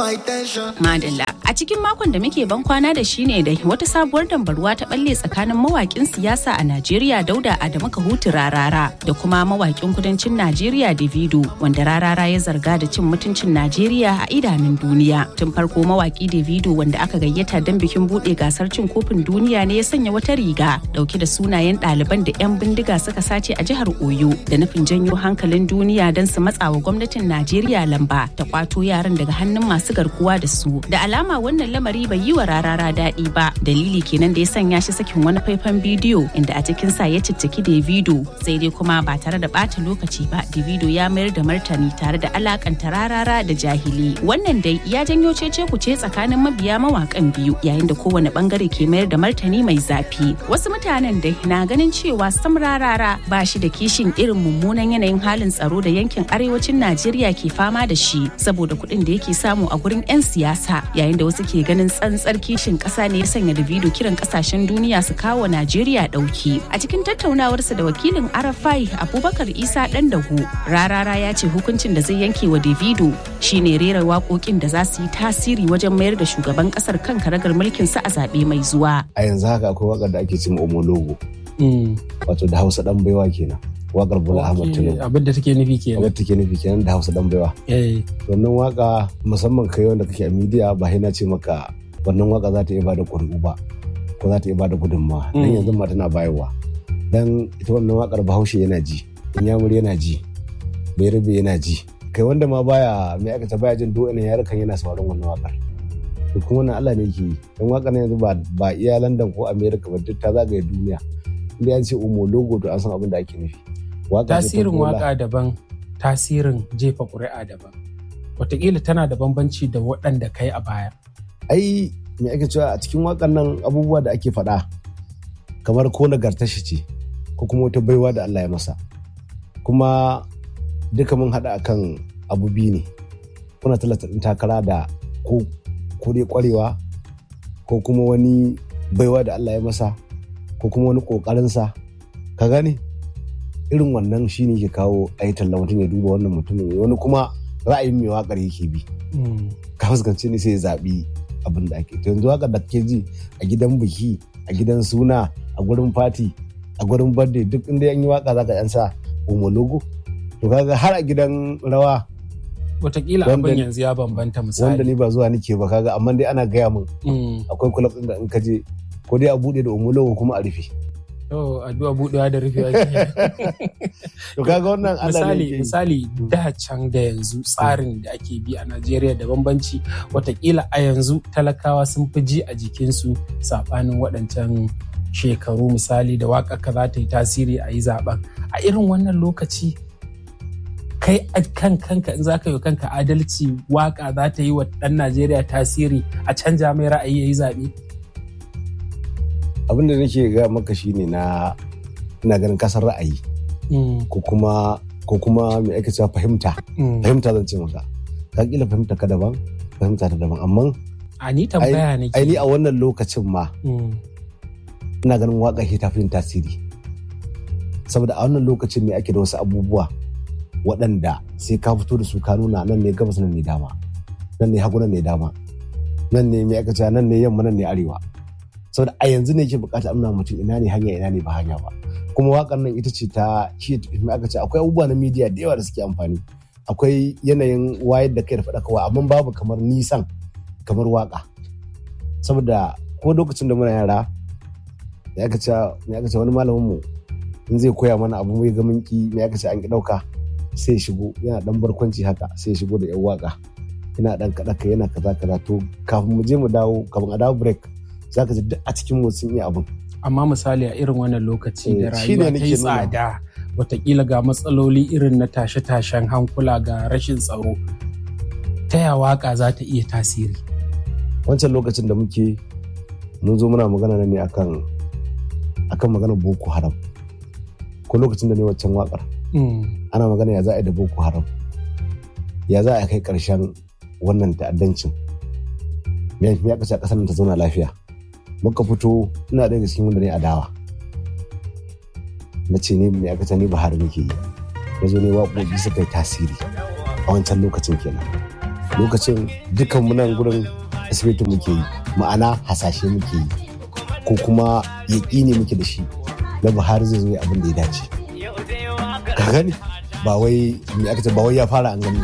my tension. Madalla. A cikin makon da muke ban kwana da shi ne da wata sabuwar dambarwa ta balle tsakanin mawakin siyasa a Najeriya Dauda Adamu Kahutu Rarara da kuma mawakin kudancin Najeriya Davido wanda Rarara ya zarga da cin mutuncin Najeriya a idanun duniya. Tun farko mawaki Davido wanda aka gayyata don bikin bude gasar cin kofin duniya ne ya sanya wata riga dauke da sunayen ɗaliban da 'yan bindiga suka sace a jihar Oyo da nufin janyo hankalin duniya don su matsawa gwamnatin Najeriya lamba ta kwato yaran daga hannun masu garkuwa da su. Da alama wannan lamari bai yi wa rarara daɗi ba dalili kenan da ya sanya shi sakin wani faifan bidiyo inda a cikin sa ya cicciki davido sai dai kuma ba tare da ɓata lokaci ba davido ya mayar da martani tare da alakanta rarara da jahili wannan dai ya janyo cece kuce tsakanin mabiya mawakan biyu yayin da kowane bangare ke mayar da martani mai zafi wasu mutanen dai na ganin cewa sam rarara ba shi da kishin irin mummunan yanayin halin tsaro da yankin arewacin najeriya ke fama da shi saboda kuɗin da yake samu a gurin 'yan siyasa yayin da wasu ke ganin tsantsar kishin ƙasa ne ya sanya Davido kiran ƙasashen duniya su kawo Najeriya ɗauki. A cikin tattaunawarsa da wakilin Arafai Abubakar Isa ɗan dahu, Rarara ya ce hukuncin da zai yanke wa Davido shine rera waƙoƙin da za su yi tasiri wajen mayar da shugaban ƙasar kan karagar mulkin sa a zaɓe mai zuwa. A yanzu haka akwai waƙar da ake cin Omologo. Wato da Hausa ɗan baiwa kenan. Waƙar Bola Ahmad Tinubu. Abin da take nufi kenan. Abin take nufi kenan da Hausa ɗan baiwa. Wannan waƙa musamman kai wanda kake a midiya ba na ce maka wannan waka za ta iya bada ƙuri'u ba ko za ta iya bada gudunmawa dan yanzu ma tana bayarwa dan ita wannan wakar bahaushe yana ji inyamuri yana ji bayarbe yana ji kai wanda ma baya mai aka ta baya jin do ina yarukan yana sauraron wannan wakar to kuma wannan Allah ne yake yi dan wakar yanzu ba ba iya London ko America ba duk ta zagaye duniya inda an ce umo logo to an san abin da ake nufi tasirin waka daban tasirin jefa ƙuri'a daban wataƙila tana da bambanci da waɗanda kai a baya ai me ake cewa a cikin wakan nan abubuwa da ake faɗa kamar ko nagartar shi ce ko kuma wata baiwa da Allah ya masa kuma duka mun haɗa akan abu biyu ne kuna talata ɗin takara da ko ko dai ƙwarewa ko kuma wani baiwa da Allah ya masa ko kuma wani ƙoƙarinsa ka gane irin wannan shine ke kawo a yi talla mutum ya duba wannan mutumin wani kuma ra'ayin mai waƙar yake bi ka fuskanci ne sai ya zaɓi abin da ake yanzu haka da ke ji a gidan biki a gidan suna a gurin fati a gurin birthday duk inda yan yi waka zaka yan sa homologo to kaga har a gidan rawa Wataƙila abin yanzu ya bambanta misali wanda ni ba zuwa nike ba kaga amma dai ana gaya min akwai kulab din da in ka je ko dai a bude da homologo kuma a rufe Oh, addu'a buɗewa da rufewa To kaga wannan misali misali da can da yanzu tsarin da ake bi a Najeriya da bambanci watakila a yanzu talakawa sun fi ji a jikinsu saɓanin waɗancan shekaru misali da waƙa ka za ta yi tasiri a yi zaɓen a irin wannan lokaci kai a kan kanka in za ka yi kanka adalci waƙa za ta yi wa ɗan Najeriya tasiri a canja mai ra'ayi ya yi zaɓe. abin da nake ga maka shine na ina ganin kasar ra'ayi ko kuma ko kuma me ake cewa fahimta fahimta zan ce maka ka kila fahimta ka daban fahimta ta daban amma a ni tambaya ne ai ni a wannan lokacin ma ina ganin waka ke tafi tasiri saboda a wannan lokacin ne ake da wasu abubuwa waɗanda sai ka fito da su ka nuna nan ne gabas nan ne dama nan ne hagu nan ne dama nan ne me aka cewa nan ne yamma nan ne arewa saboda a yanzu ne ke bukata amna mutum ina ne hanya ina ne ba hanya ba kuma wakan nan ita ce ta shi aka ce akwai abubuwa na media da yawa da suke amfani akwai yanayin wayar da kai da faɗakarwa amma babu kamar nisan kamar waka saboda ko lokacin da muna yara ya aka ce me aka ce wani malamin mu in zai koya mana abu mai ga minki me aka ce an ki dauka sai shigo yana dan barkwanci haka sai shigo da yan waka yana dan kaɗa yana kaza kaza to kafin mu je mu dawo kafin a dawo break za ka ji duk a cikin sun iya abin. Amma misali a irin wannan lokaci da rayuwa ta yi tsada watakila ga matsaloli irin na tashe-tashen hankula ga rashin tsaro ta ya waka za ta iya tasiri. Wancan lokacin da muke mun zo muna magana ne akan akan maganar Boko Haram. Ko lokacin da ne waccan wakar. Ana magana ya za a yi da Boko Haram. Ya za a kai ƙarshen wannan ta'addancin. Me ya kashe ƙasar ta zauna lafiya. muka fito ina daga cikin wanda ne a dawa na ce ne mai aka ne Buhari nake yi na zo ne waƙoƙi suka yi tasiri a wancan lokacin kenan lokacin dukkan munan gurin asibitin muke yi ma'ana hasashe muke yi ko kuma yaƙini muke da shi na buhari zai zo abin da ya dace ka gani ba wai me aka ce ba wai ya fara an gani